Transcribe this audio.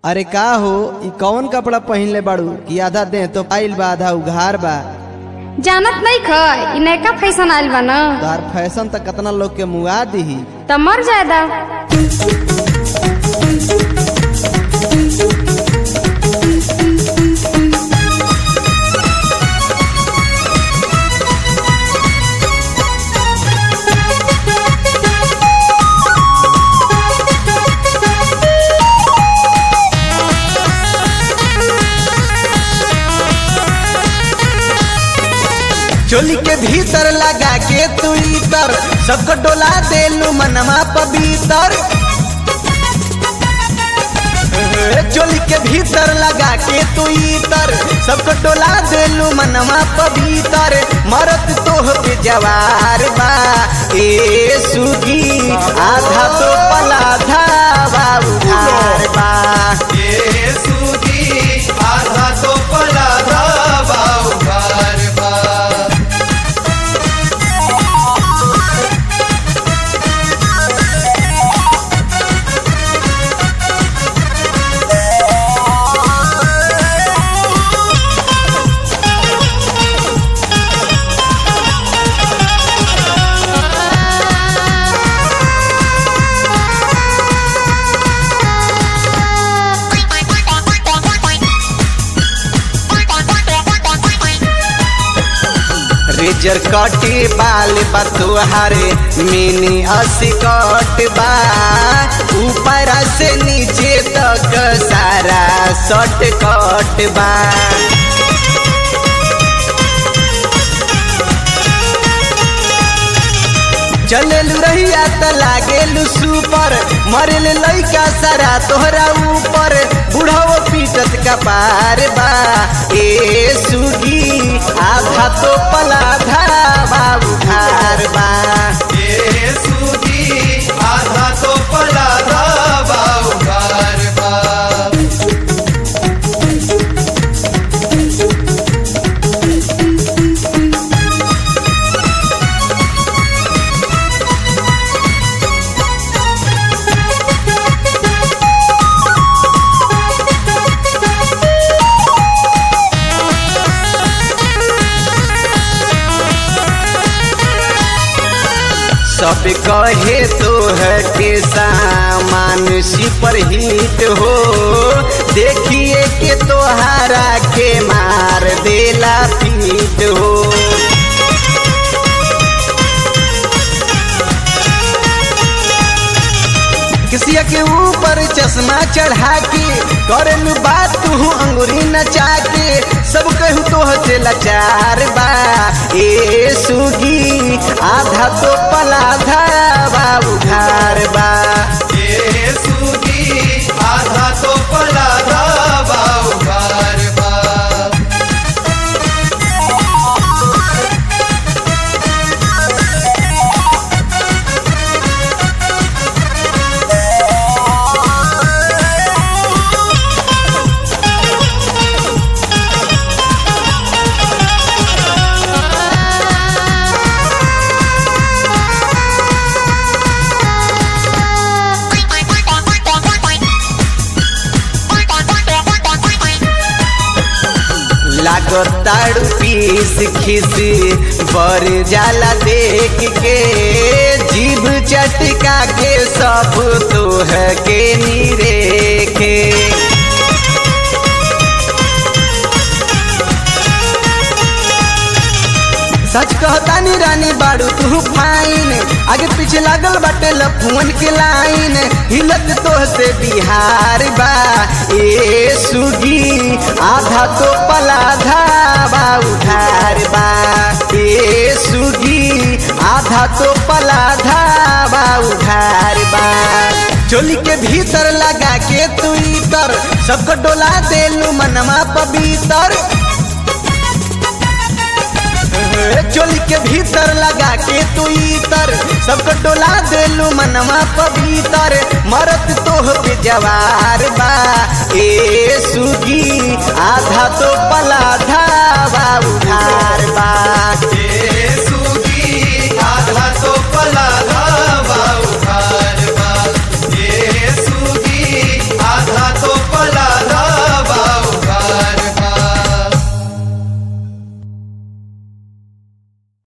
अरे का हो ई कौन कपड़ा पहिनले बाड़ू कि आधा देह तो पाइल बा आधा उघार बा जानत नहीं ख इ नयका फैशन आइल बा न तार फैशन त कितना लोग के मुआ दीही त मर जायदा चोली के भीतर लगा के तू इतर सबको डोला देलू मनवा पवितर चोली के भीतर लगा के तू इतर सबको डोला देलू मनवा पवितर मरत तोह पे जवार बा ए सुगी आधा तो पलाधा बा उधार बा ये सूदी आधा तो पला बाबा उघार बा रेजर कटे बाल बा तुहारे मिनी अस्कट बा ऊपर से नीचे तक सारा शॉर्ट कट बा चलेलू रहिया त लागेलू सुपर मरेल लइका सारा तोहरा ऊपर बुढ़ाओ पीटत का पार बा ए सुगी आधा तो पलाधा बा उधार बा ये सूदी आधा तो पला बाबा उघार बा सब कहे तो है के सामान सुपर हिट हो देखिए के तोहारा के मार देला पीट हो किसिया के ऊपर चश्मा चढ़ा के करेलू बात तू अंगुरी नचा के सब कहू तो से लाचार बा ए सुगी आधा तो पलाधा बा उधार बा ये सूदी आधा तो पला बाबा उघार बा लागताड़ू पीस खिसी बर जाला देख के जीभ चटका के सब तोह के निरेखे सच कहतानी रानी बाड़ू तू फाइन आगे पीछे लागल बाटे लफुअन के लाइन हिलत तो से बिहार बा ए सुगी आधा तो पलाधा बा उधार बा ए सुगी आधा तो पलाधा बा उधार बा चोली के भीतर लगा के तू इतर सबको डोला देलू मनवा पवितर चोली के भीतर लगा के तू इतर सबको डोला देलू मनवा पवितर मरत तोह पे जवार बा ए सुगी आधा तो